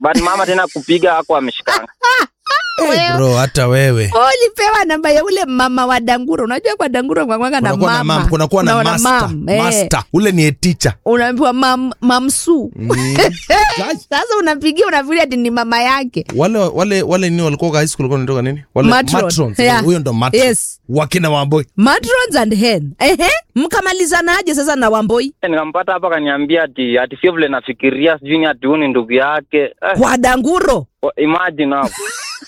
but mama tena kupiga hako ameshikanga Eh, bro hata wewe ulipewa namba ya ule mama wa danguro unajua kwa danguro kwakwanga na kunakuwa na mama mam kunakuwa na Una master mam, eh. master ule ni eticha unaambiwa mam, mamsu sasa unapigia unafikiria ati ni mama yake wale wale wale nini walikuwa high school walikuwa wanatoka nini wale Matron. matrons Yeah. huyo ndo matron Yes. wakina wamboi matrons and hen ehe mkamalizanaje sasa na wamboi nikampata hapa akaniambia ati ati sio vile nafikiria sijui ni ati huyu ni ndugu yake eh, kwa danguro imagine hapo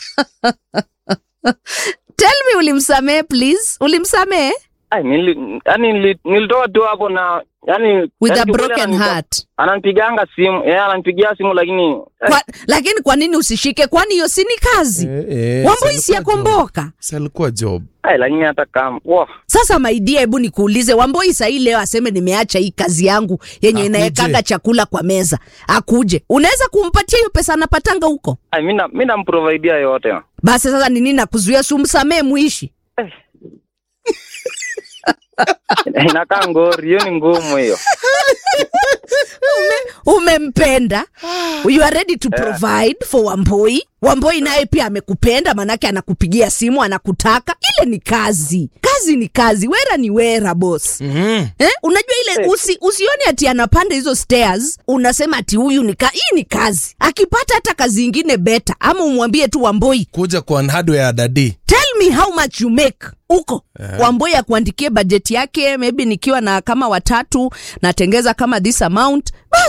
tell me ulimsamehe please ulimsamehe Ai, nili, yani nili, nilitoa tu hapo na yani with yani a kiukweli broken ananipa- heart ananipiganga simu yeye ananipigia simu lakini eh, kwa, lakini kwa nini usishike kwani hiyo si ni kazi Eh, eh, wamboi si si alikuwa job. yakomboka Si alikuwa job ai, lakini hata kama wow. sasa maidia hebu nikuulize wamboi sahii leo aseme nimeacha hii kazi yangu yenye Akuje. inaekaga chakula kwa meza akuje unaweza kumpatia hiyo pesa anapatanga huko ai, mi na- mi namprovidia yote basi sasa ni nini nakuzuia sumsamee muishi inakaa ngori hiyo ni ngumu hiyo umempenda you are ready to provide for wamboi wamboi naye pia amekupenda manake anakupigia simu anakutaka ile ni kazi kazi ni kazi wera ni wera bos mm-hmm. Eh, unajua ile usi, usione ati anapanda hizo stairs unasema ati huyu ni ka, hii ni kazi akipata hata kazi ingine beta ama umwambie tu wamboi kuja kwa hardware ya dadi tell me how much you make huko yeah. wamboi akuandikie bajeti yake maybe nikiwa na kama watatu natengeza kama this amount basi